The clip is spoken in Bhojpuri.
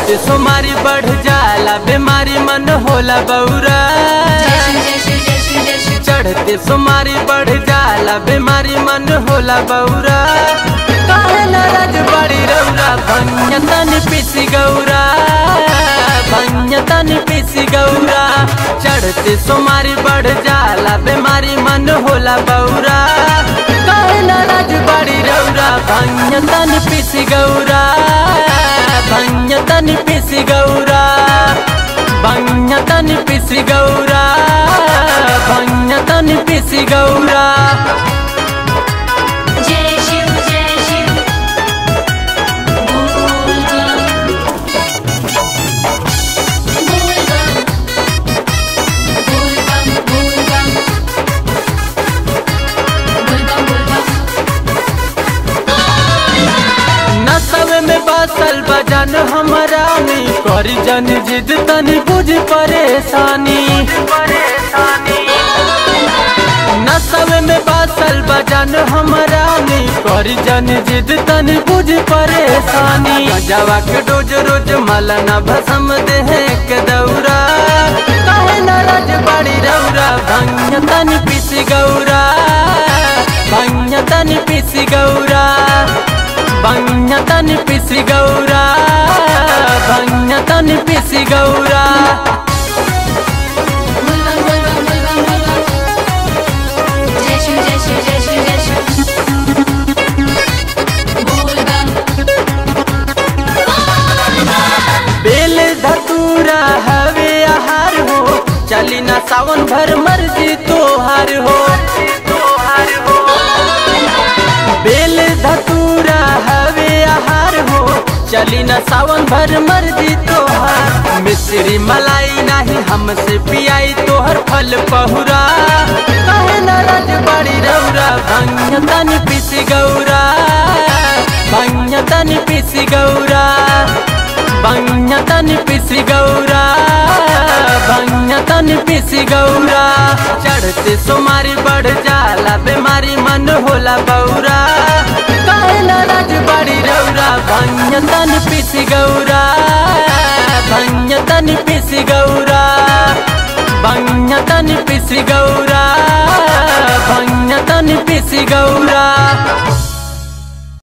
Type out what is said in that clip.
चढ़ते सोमारी बढ़ जाला बीमारी मन होला बौरा चढ़ते सोमारी बढ़ जाला बीमारी मन होला बौरा काहे नाराज बड़ी रौरा भंजतन पिसी गौरा भंजतन पिसी गौरा चढ़ते सोमारी बढ़ जाला बीमारी मन होला बौरा काहे नाराज बड़ी रौरा भंजतन पिसी गौरा भंजतन पिसी गौरा भंजतन पिसी गौरा भंजतन पिसी गौरा जय शिव जय शिव बोल बम बोल बम बोल बम बोल बम बोल बम बोल बम नसब में बासल बजन हमारा में करी जन जिद तनी बुझ परेशानी नसब में बासल बजन हमारा में करी जन जिद तनी बुझ परेशानी गजवा के डोज रोज मलना भसम देह के दौरा काहे नाराज बड़ी रौरा भंग तनी पिस गौरा भंग तनी पिस गौरा भंजतन पिसी गौरा भंजतन पिसी गौरा बोल बम बोल बम बोल बम बोल बम जय शिव जय शिव जय शिव जय शिव बोल बम बेल धतूरा हवे आहार हो चली ना सावन भर मर्जी तोहार हो बेल धतूरा हवे आहार हो चली ना सावन भर मर्जी तोहार मिश्री मलाई नहीं हमसे पियाई तोहर फल पहुरा काहे नाराज बड़ी रौरा भंजतन पिस गौरा भंजतन पिस गौरा भंजतन पिस गौरा भंजतन पिस गौरा चढ़ते सोमारी बढ़ जाला बीमारी मन होला बौरा काहे नाराज बड़ी रौरा भंजतन पिस गौरा भंजतन पिस गौरा भंजतन पिस गौरा भंजतन पिस गौरा